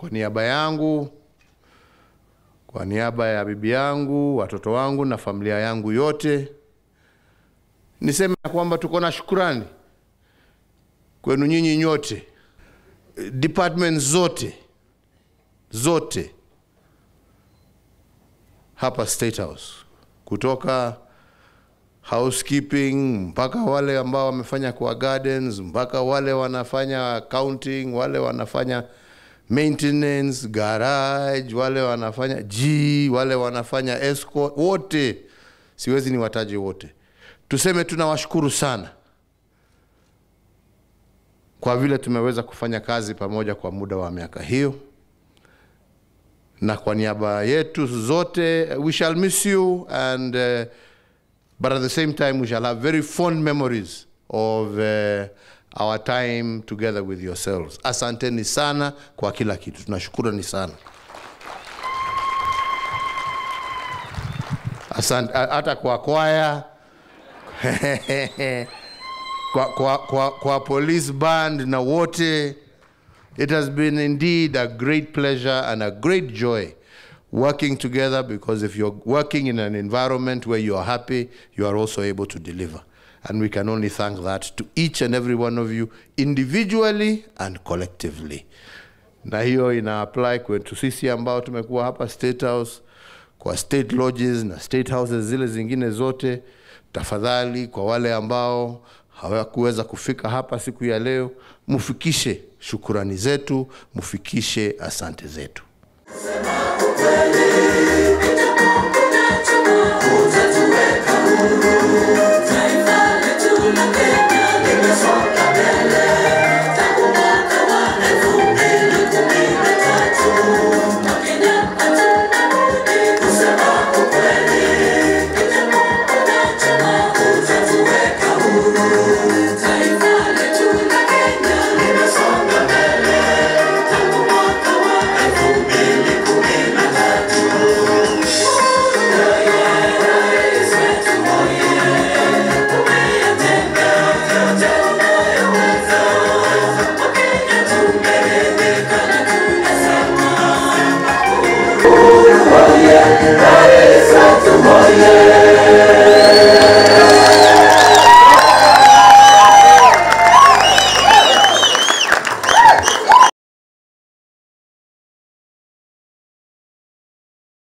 kwa niaba yangu, kwa niaba ya bibi yangu, watoto wangu na familia yangu yote, niseme ya kwamba tuko na shukurani kwenu nyinyi nyote, department zote zote hapa State House, kutoka housekeeping mpaka wale ambao wamefanya kwa gardens, mpaka wale wanafanya accounting, wale wanafanya maintenance, garage, wale wanafanya G, wale wanafanya escort, wote siwezi niwataje wote. Tuseme tunawashukuru sana kwa vile tumeweza kufanya kazi pamoja kwa muda wa miaka hiyo, na kwa niaba yetu zote, we shall miss you and uh, but at the same time we shall have very fond memories of uh, our time together with yourselves. Asanteni sana kwa kila kitu, tunashukurani sana. Asante hata kwa kwaya kwa, kwa, kwa, kwa police band na wote. It has been indeed a great pleasure and a great joy working together because if you're working in an environment where you are happy, you are also able to deliver. And we can only thank that to each and every one of you individually and collectively. Na hiyo ina apply kwetu sisi ambao tumekuwa hapa State House, kwa state lodges na state houses zile zingine zote. Tafadhali, kwa wale ambao hawakuweza kufika hapa siku ya leo, mufikishe shukurani zetu, mufikishe asante zetu. Kweli